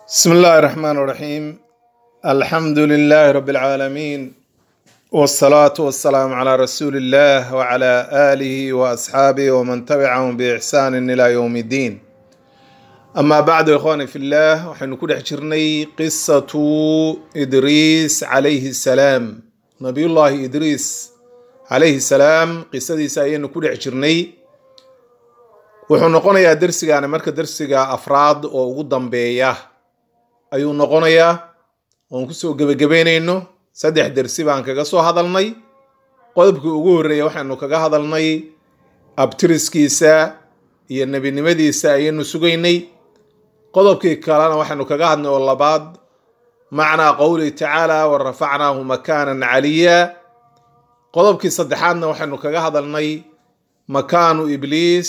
بسم الله الرحمن الرحيم الحمد لله رب العالمين والصلاة والسلام على رسول الله وعلى آله وأصحابه ومن تبعهم بإحسان إلى يوم الدين أما بعد إخواني في الله وحن كل حجرني قصة إدريس عليه السلام نبي الله إدريس عليه السلام قصة سايين كل حجرني wuxuu noqonayaa dersigaani marka dersiga afraad oo ugu dambeeya ayuu noqonayaa oon kusoo gebagabeynayno saddex dersi baan kaga soo hadalnay qodobkii ugu horreeya waxaynu kaga hadalnay abtiriskiisa iyo nebinimadiisa ayaynu sugaynay qodobkii kalena waxaynu kaga hadnay oo labaad macnaa qowlihi tacaala wa rafacnaahu makaanan caliya qodobkii saddexaadna waxaynu kaga hadalnay makaanu ibliis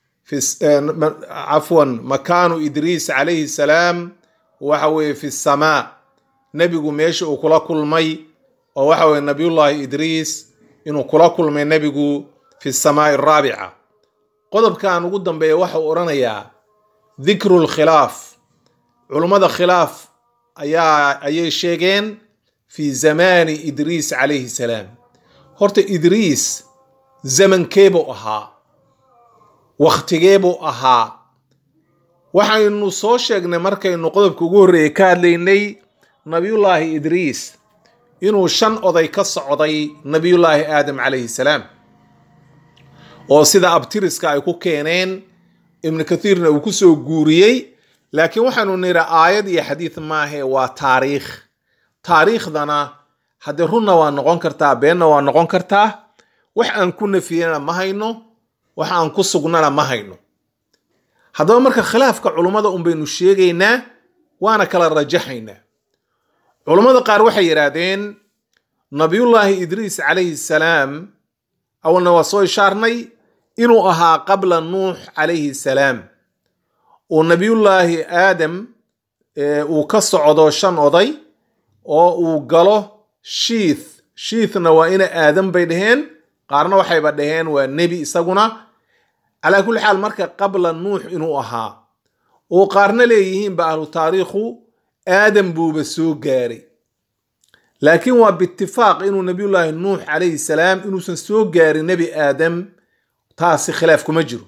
cafwan makaanu idriis calayhi salaam waxa weeye fi samaa nebigu meesha uu kula kulmay oo waxa weye nabiyullaahi idriis inuu kula kulmay nebigu fi samaai araabica qodobkan ugu dambeeya waxau odhanayaa dikru lkhilaaf culummada khilaaf ayaa ayay sheegeen fi zamaani idriis calayhi salaam horta idriis zamankeebuu ahaa wakhtigee buu ahaa waxaynu soo sheegnay markaynu qodobka ugu horreeyay ka hadlaynay nabiyullaahi idriis inuu shan oday ka socday nabiyullaahi aadam calayhi salaam oo sida abtiriska ay ku keeneen ibnu kathiirna uu kusoo guuriyey laakiin waxaanu nidhi aayad iyo xadiid maahe waa taariikh taariikhdana haddee runna waa noqon kartaa beenna waa noqon kartaa wax aan ku nafiyena ma hayno wax aan ku sugnana ma hayno haddaba marka khilaafka culummada un baynu sheegaynaa waana kala rajaxaynaa culummada qaar waxay yidhaahdeen nabiyullaahi idriis calayhi salaam awalna waa soo ishaarnay inuu ahaa qabla nuux calayhi salaam oo nabiyullaahi aadam uu ka socdo shan oday oo uu galo shiith shiithna waa ina aadam bay dhaheen qaarna waxayba dhaheen waa nebi isaguna calaa kulli xaal marka qabla nuux inuu ahaa oo qaarna leeyihiinba ahlu taariikhu aadam buuba soo gaaray laakiin waa biitifaaq inuu nabiyullaahi nuux calayhi salaam inuusan soo gaarin nebi aadam taasi khilaaf kuma jiro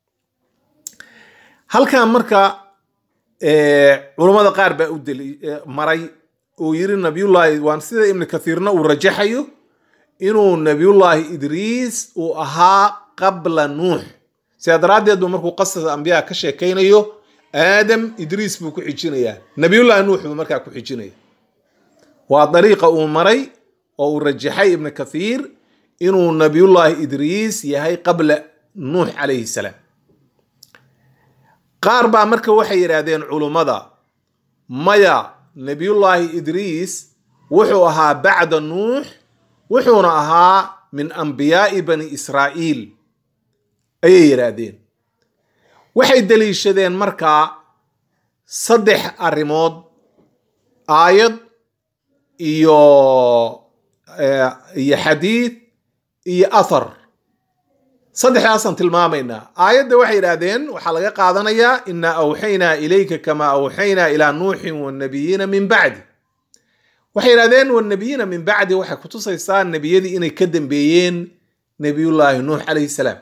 halkan marka culummada qaar baa u maray oo yiri nabiyullaahi waan sida ibnu kathiirna uu rajaxayo inuu nabiyullaahi idriis uu ahaa qabla nuux sidaa daraaddeed buu markuu qasas ambiyaa ka sheekaynayo aadam idriis buu ku xijinayaa nabiyullaahi nuux buu markaa ku xijinaya waa dariiqa uu maray oo uu rajaxay ibnu kathiir inuu nabiyullaahi idriis yahay qabla nuux calayhi salaam qaar baa marka waxay yidhaahdeen culummada maya nabiyullaahi idriis wuxuu ahaa bacda nuux wuxuuna ahaa min ambiyaa'i bani israa'iil ayay yidhaahdeen waxay deliishadeen markaa saddex arrimood aayad iyo iyo xadiid iyo athar saddexdaasaan tilmaamaynaa aayadda waxay yidhaahdeen waxaa laga qaadanayaa inaa awxaynaa ilayka kamaa awxaynaa ilaa nuuxin wanabiyiina min bacdi waxay yidhahdeen wanabiyiina min bacdi waxay kutusaysaa nebiyadii inay ka dambeeyeen nebiyullaahi nuux calayhi salaam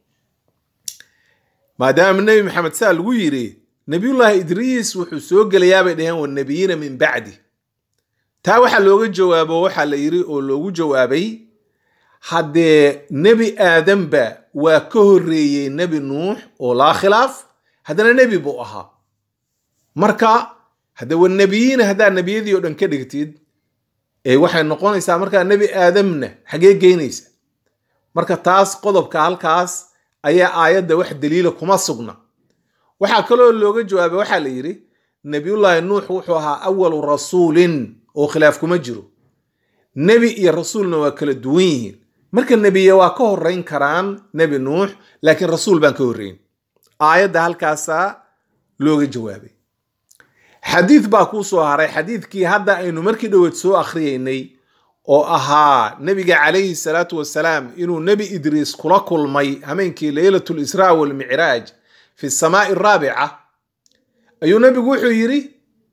maadaama nebi maxamed saa lagu yiri nebiyullaahi idriis wuxuu soo gelayaa bay dhaheen wanabiyiina min bacdi taa waxaa looga jawaabo waxaa la yiri oo loogu jawaabay haddee nebi aadamba waa ka horreeyey nebi nuux oo laa khilaaf haddana nebi buu ahaa marka hadde wanabiyiina haddaa nebiyadii oo dhan ka dhigtid waxay noqonaysaa markaa nebi aadamna xagee geynaysa marka taas qodobka halkaas ayaa aayadda wax daliila kuma sugna waxaa kaloo looga jawaabay waxaa la yidhi nebiyullaahi nuux wuxuu ahaa awalu rasuulin oo khilaaf kuma jiro nebi iyo rasuulna waa kala duwan yihiin marka nebiya waa ka horreyn karaan nebi nuux laakiin rasuul baan ka horreyn aayadda halkaasaa looga jawaabay xadiid baa kuu soo haray xadiidkii hadda aynu markii dhoweed soo akhriyeynay oo ahaa nebiga calayhi salaatu wasalaam inuu nebi idriis kula kulmay hameenkii leylat lisraa walmicraaj fi samaai araabica ayuu nebigu wuxuu yidhi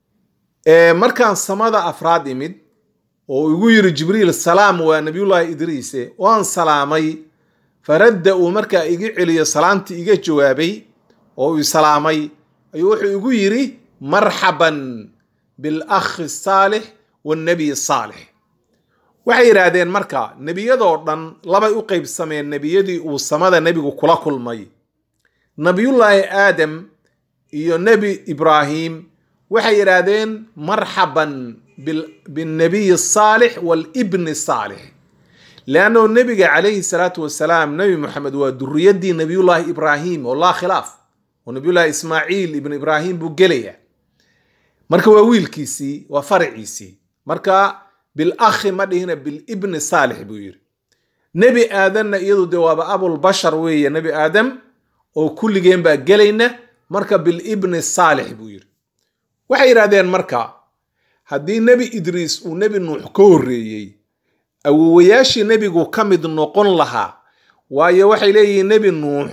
markaan samada afraad imid oo igu yiri jibriil salaam waa nabiyullaahi idriise waan salaamay faradda uu markaa iga celiyo salaamtii iga jawaabay oo ii salaamay ayuu wuxuu igu yiri marxaban bilakhi saalix wannabiy saalix waxay yidhaahdeen marka nebiyadoo dhan labay u qaybsameen nebiyadii uu samada nebigu kula kulmay nabiyullaahi aadam iyo nebi ibraahim waxay yidhaahdeen marxaban binnabiyi saalix walibni saalix leannao nebiga calayhi salaatu wasalaam nebi moxamed waa duriyadii nebiyullaahi ibraahim oo laa khilaaf oo nebiyullaahi ismaaciil ibn ibraahim buu gelaya marka waa wiilkiisii waa faraciisii marka bilakhi ma dhihina bilibni saalix buu yidhi nebi aadanna iyadu dee waaba abulbashar weeye nebi aadam oo kulligeen baa gelayna marka bilibni saalix buu yidhi waxay yidhahdeen marka haddii nebi idriis uu nebi nuux ka horreeyey awowayaashii nebigu ka mid noqon lahaa waayo waxay leeyihiin nebi nuux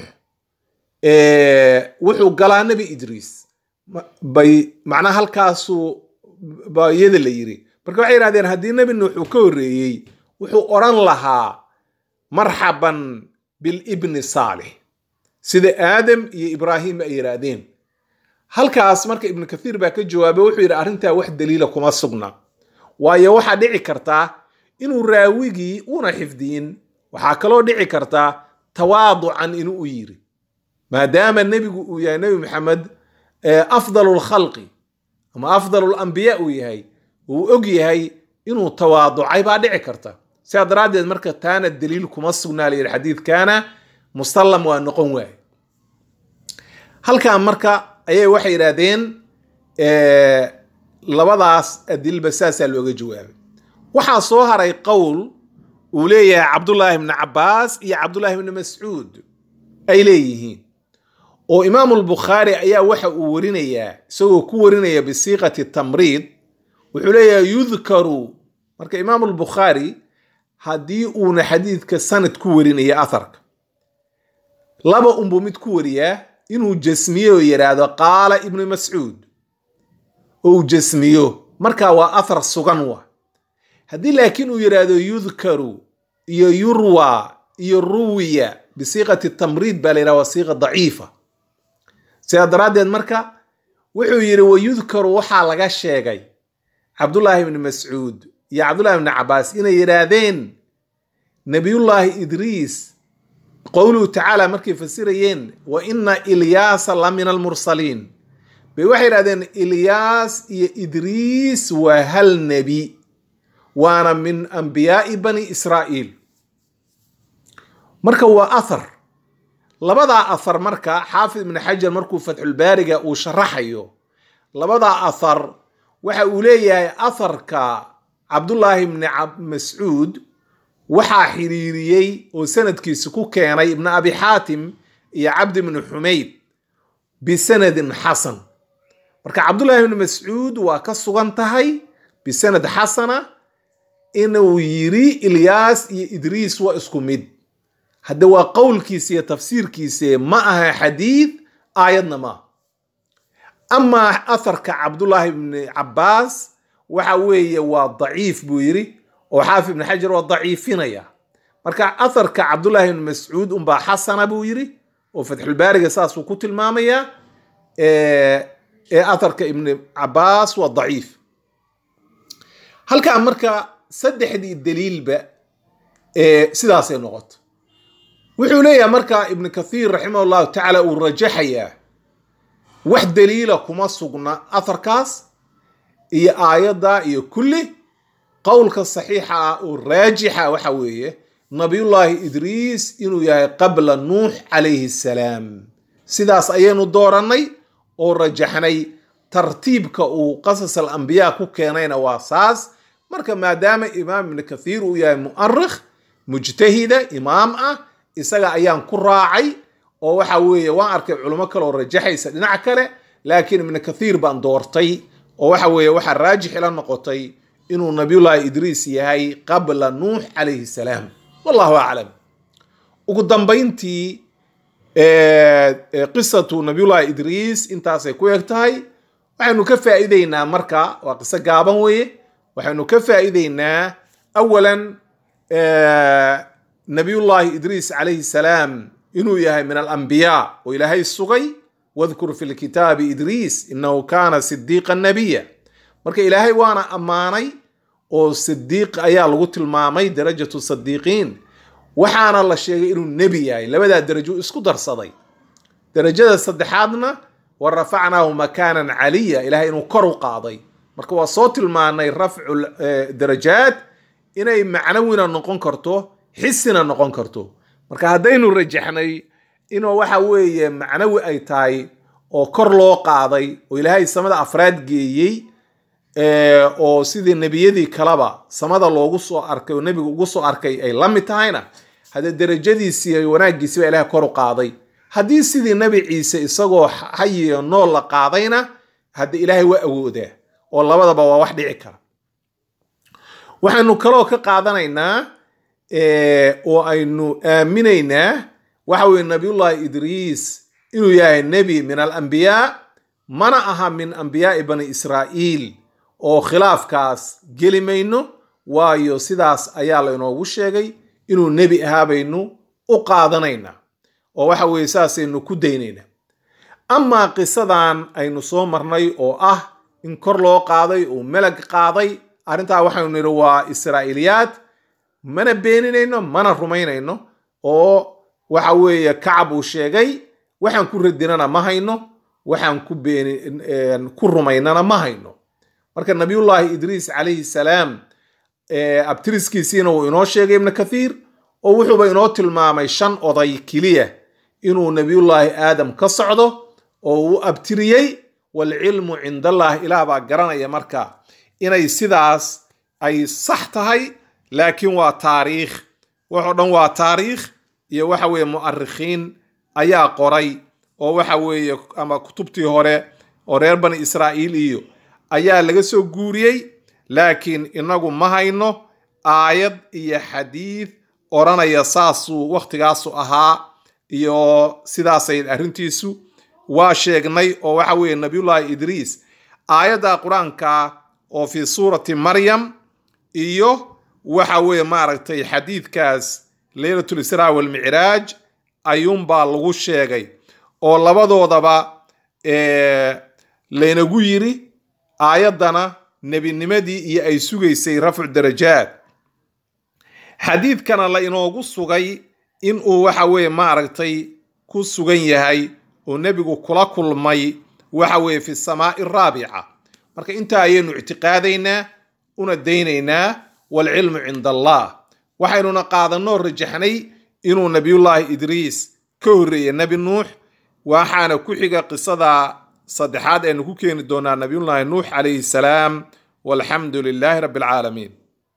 wuxuu galaa nebi idriis bay macnaha halkaasu baa iyada la yiri marka waxay yidhahdeen haddii nebi nuux uu ka horreeyey wuxuu odhan lahaa marxaban bilibni saalix sida aadam iyo ibraahim ay yidhaahdeen halkaas marka ibnu kathiir baa ka jawaabay wuxuu yidhi arrintaa wax daliila kuma sugna waayo waxaa dhici kartaa inuu raawigii una xifdiyin waxaa kaloo dhici kartaa tawaaducan inuu u yiri maadaama nebigu uu yahay nebi maxamed afdalu lkhalqi ama afdalu lambiya uu yahay uu og yahay inuu tawaaducay baa dhici karta sidaa daraaddeed marka taana daliil kuma sugnaa la yidhi xadiidkaana musallam waa noqon waaye halkan marka ayay waxay yidhaahdeen labadaas adilba saasaa looga jawaabay waxaa soo haray qowl uu leeyahay cabdullaahi bni cabaas iyo cabdullaahi bni mascuud ay leeyihiin oo imaamu lbukhaari ayaa waxa uu warinayaa isagoo ku warinaya bisiiqati tamriid wuxuu leeyahay yudkaru marka imaamu lbukhaari haddii uuna xadiidka sanad ku warinaya atharka laba unbuu mid ku wariyaa inuu jasmiyo oo yidhaahdo qaala ibnu mascuud oo uu jasmiyo markaa waa athar sugan wa haddii laakiin uu yidhaahdo yudkaru iyo yurwa iyo ruwiya bisiiqati tamriid baa la yidhaha waa siiqa daciifa sidaa daraaddeed marka wuxuu yidhi wayudkaru waxaa laga sheegay cabdullaahi ibni mascuud iyo cabdullahi ibni cabaas inay yidhaahdeen nabiyullaahi idriis qowluhu tacaala markay fasirayeen wa ina ilyaasa la min almursaliin bay waxay yidhahdeen ilyaas iyo idriis waa hal nebi waana min ambiyaa'i bani israa'iil marka waa athar labadaa athar marka xaafid ibni xajar markuu fatxulbaariga uu sharaxayo labadaa athar waxa uu leeyahay atharka cabdullaahi ibni mascuud waxaa xiriiriyey oo sanadkiisa ku keenay ibnu abi xaatim iyo cabdi ibni xumayd bisanadin xasan marka cabdullaahi ibni mascuud waa ka sugan tahay bisanad xasana inuu yiri ilyaas iyo idriis waa isku mid hadde waa qowlkiisa iyo tafsiirkiise ma aha xadiid aayadna ma amaa atharka cabdullaahi ibni cabaas waxa weeye waa daciif buu yiri oo xaafid ibni xajar waa daciifinaya marka atharka cabdullaahi ibni mascuud unbaa xasana buu yiri oo fatxulbaariga saasuu ku tilmaamayaa ee atharka ibni cabaas waa daciif halkaa marka saddexdii daliilba sidaasay noqoto wuxuu leeyahay marka ibnu kathiir raximah llahu tacaala uu rajaxayaa wax daliila kuma sugna atharkaas iyo aayadda iyo kulli qowlka saxiixa ah oo raajixa waxa weeye nabiyullaahi idriis inuu yahay qabla nuux calayhi salaam sidaas ayaynu doorannay oo rajaxnay tartiibka uu qasas alambiyaa ku keenayna waa saas marka maadaama imaam ibnu kathiir uu yahay mu'arikh mujtahida imaam ah isaga ayaan ku raacay oo waxa weeye waan arkay culimo kale oo rajaxaysa dhinac kale laakiin ibnu kathiir baan doortay oo waxa weeye waxaa raajix ila noqotay inuu nabiyullaahi idriis yahay qabla nuux calayhi salaam wallahu aclam ugu dambayntii qisatu nabiyullaahi idriis intaasay ku eg tahay waxaynu ka faa'iideynaa marka waa qiso gaaban weeye waxaynu ka faa'iideynaa awalan nabiyullaahi idriis calayhi salaam inuu yahay min alambiyaa oo ilaahay sugay wadkur fi lkitaabi idriis inahu kaana sidiiqa nabiya marka ilaahay waana ammaanay oo sidiiq ayaa lagu tilmaamay darajatu sadiiqiin waxaana la sheegay inuu nebi yahay labadaa darajo isku darsaday darajada saddexaadna wa rafacnaahu makaanan caliya ilahay inuu kor u qaaday marka waa soo tilmaanay rafcu darajaat inay macnawina noqon karto xisina noqon karto marka haddaynu rajaxnay inuu waxa weeye macnawi ay tahay oo kor loo qaaday oo ilaahay samada afraad geeyey oo sidii nebiyadii kaleba samada loogu soo arkay oo nebigu ugu soo arkay ay la mid tahayna haddee derajadiisii iyo wanaaggiisi baa ilahay kor u qaaday haddii sidii nebi ciise isagoo hayiyo nool la qaadayna hadde ilaahay waa awoodaa oo labadaba waa wax dhici kara waxaynu kaloo ka qaadanaynaa oo aynu aaminaynaa waxa weye nabiyullahi idriis inuu yahay nebi min alambiyaa mana aha min ambiyaai bani israa'iil oo khilaafkaas geli mayno waayo sidaas ayaa la inoogu sheegay inuu nebi ahaa baynu u qaadanaynaa oo waxa weeye saasaynu ku daynaynaa amaa qisadan aynu soo marnay oo ah in kor loo qaaday oo melag qaaday arrintaa waxaynu nidhi waa israa'iiliyaad mana beeninayno mana rumaynayno oo waxa weeye kacab uu sheegay waxaan ku radinana ma hayno waxaan ku beeni ku rumaynana ma hayno marka nabiyullaahi idriis calayhi salaam abtiriskiisiina uu inoo sheegay ibnu kathiir oo wuxuuba inoo tilmaamay shan oday keliya inuu nabiyullaahi aadam ka socdo oo uu abtiriyey waalcilmu cind allah ilaah baa garanaya marka inay sidaas ay sax tahay laakiin waa taariikh waxoo dhan waa taariikh iyo waxa weeye mu'arikhiin ayaa qoray oo waxa weeye ama kutubtii hore oo reer bani israa'iil iyo ayaa laga soo guuriyey laakiin inagu ma hayno aayad iyo xadiid odhanaya saasuu waktigaasu ahaa iyo sidaasay arrintiisu waa sheegnay oo waxa weeye nabiyullaahi idriis aayadda qur-aanka oo fii suurati maryam iyo waxa weeye maaragtay xadiidkaas leylatul israa walmicraaj ayuunbaa lagu sheegay oo labadoodaba laynagu yiri aayaddana nebinimadii iyo ay sugaysay rafcu darajaad xadiidkana la inoogu sugay inuu waxa weeye maaragtay ku sugan yahay oo nebigu kula kulmay waxa weeye fi samaa'i araabica marka intaa ayaynu ictiqaadaynaa una daynaynaa waalcilmu cinda allah waxaynuna qaadanoo rajaxnay inuu nabiyullaahi idriis ka horreeyey nebi nuux waxaana ku xiga qisada saddexaad aynu ku keeni doonaa nabiyullaahi nuux calayhi salaam walxamdu lilaahi rabbi alcaalamiin